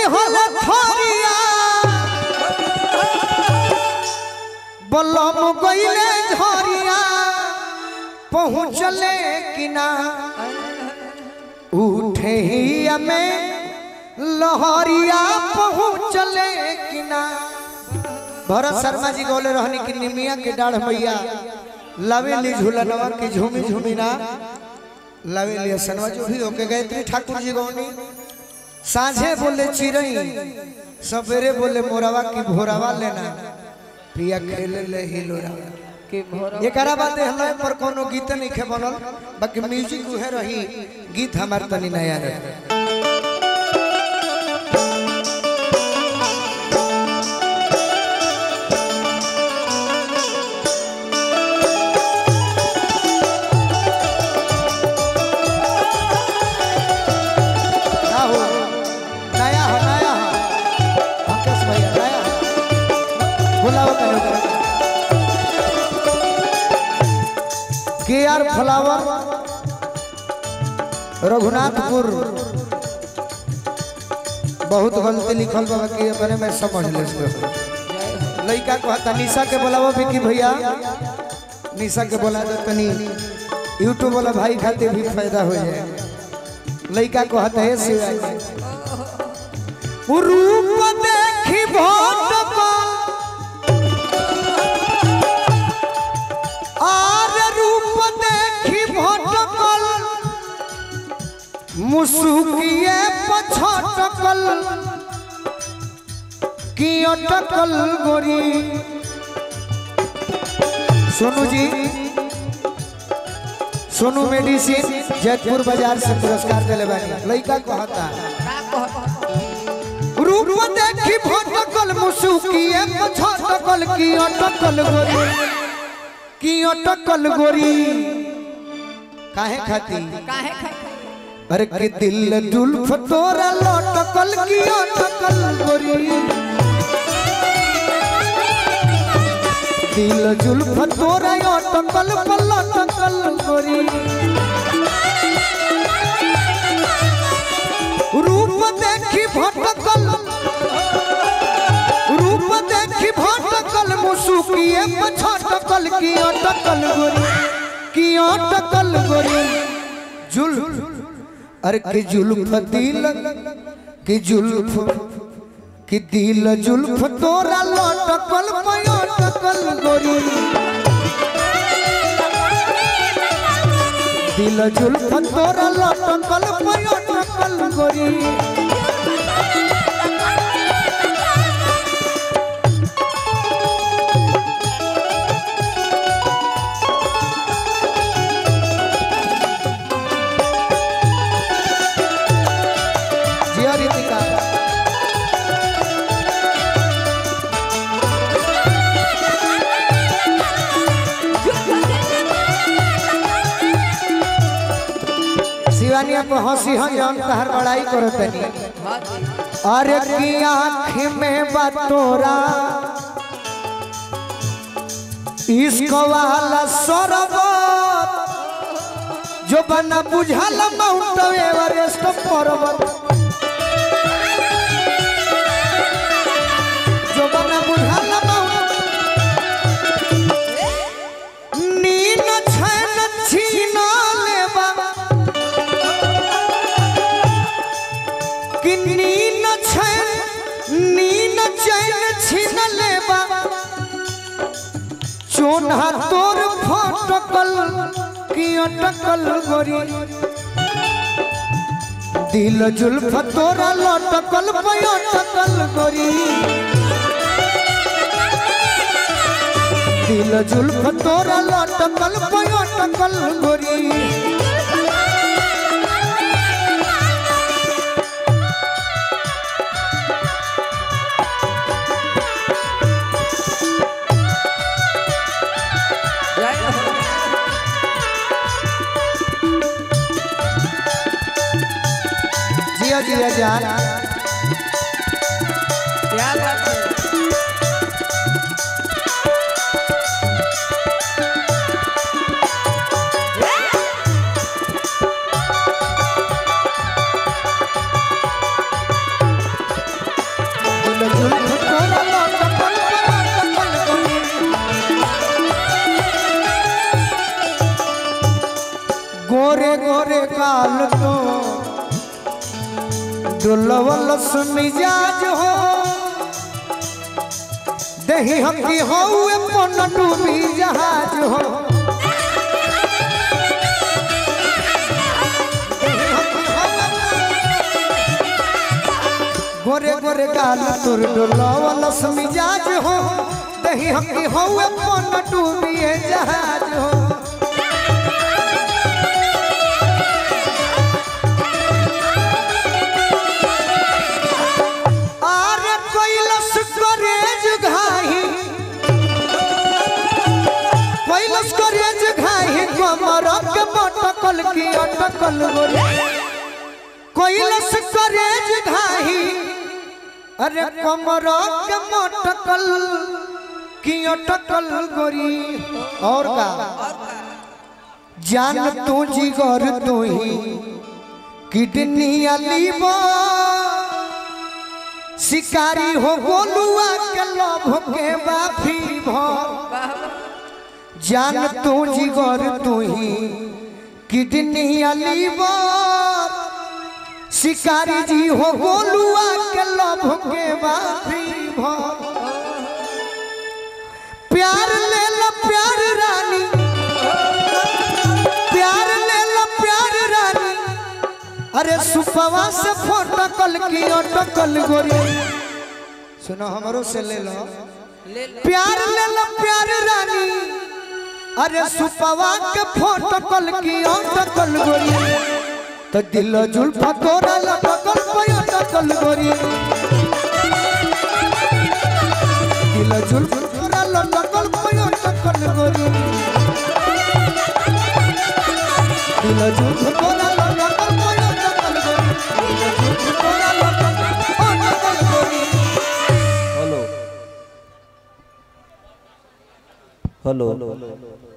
दिहल थोरिया बलम गईले झरिया पहुँचले किना उठे ही में लहरिया पहुँचले किना भरत शर्मा जी बोले रहनी कि निमिया के डाढ़ मैया लवेली झूलनवा की झूमी झूमी ना लवेली सनवा जो भी होके गायत्री ठाकुर जी गौनी साझे बोले चिरई सवेरे बोले मोरवा की भोरवा लेना पिया खेले ले हिलोरा के भोर एकरा बात हमें पर कोनो गीत नहीं खे बनल बाकी म्यूजिक उहे रही गीत हमार तनी नया रहे ना हो नया हो नया हो अंकेश भैया नया हो बुलाओ तनी ओकरा के आर फ्लावर रघुनाथपुर बहुत गलती लिखल बा कि अपने में समझ ले इसको लड़का को हता निशा के बोलावो विकी भैया निशा के बोला दो तनी यूट्यूब वाला भाई खातिर भी फायदा हो जाए लड़का को हता है शिवाय रूप देखी भटका आर रूप देखी भटकल मुसुकिए पछटकल की अटकल गोरी सोनू जी सोनू मेडिसिन जयपुर बाजार से पुरस्कार दिले बानी लड़का कहता रूप देखी भटकल मुसुकिए पछटकल की अटकल गोरी की अटकल गोरी काहे खाती काहे खाए अरे कि दिल जुल्फ तोरा लटकल की अटकल गोरी दिल जुल्फ तोरा अटकल लटकल गोरी रूप देखी भटकल रूप देखी भटकल मुसुकिए पछटकल की अटकल गोरी की अटकल गोरी जुल्फ अरे कि जुल्फ दिल कि जुल्फ कि दिल जुल्फ तोरा लटकल पयटकल गोरी दिल जुल्फ तोरा लटकल पयटकल गोरी जिया रीतिका शिवानिया पे हंसी हम जौन तहर बड़ाई करो तनी अरे की आँख में बतोरा इश्क वाला सरबत जो बना बुझल माउंट एवरेस्ट पर्वत जो बना बुझल माउंट नीन छन छीन लेबा कि नीन छन नीन चैन छीन लेबा चोन्हा तोर फटकल की अटकल गोरी दिल जुल्फ तोरा लटकल पयटकल गोरी दिल जुल्फ तोरा लटकल पयटकल गोरी जिया जिया जान क्या बात है गोरे काल तो दुलवल मिजाज हो दही हम की हो पन डूबी जहाज हो देहि हमकी हौवे गोरे गोरे गाल तुर डोलावल मिजाज हो दही हम की हो पन डूबी जहाज हो आरे कैलस करेज घाही कैलस करेज घाही कमर के मटकल की अटकल गोरी कैलस करेज घाही अरे कमर के मटकल की अटकल गोरी और का जान तू जिगर तू ही किडनी लीवर शिकारी हो गोलुआ के लभ के बाफी भर जान तू जिगर तू ही किडनी लीवर शिकारी जी हो गोलुआ के लभ के बाफी भर प्यार ले लो प्यार रानी प्यार ले लो प्यार रानी अरे सुपवा से फोटकल की अटकल गोरी सुनो हमरो से ले लो ले ले प्यार ले लो प्यार रानी अरे सुपवा के फोटकल की अटकल गोरी तो दिल जुल्फा तोरा लटकल पे अटकल गोरी दिल जुल्फा तोरा लटकल पे अटकल गोरी दिल जुल्फा तोरा लटकल पे अटकल गोरी दिल जुल्फा तोरा लटकल अटकल गोरी हेलो हेलो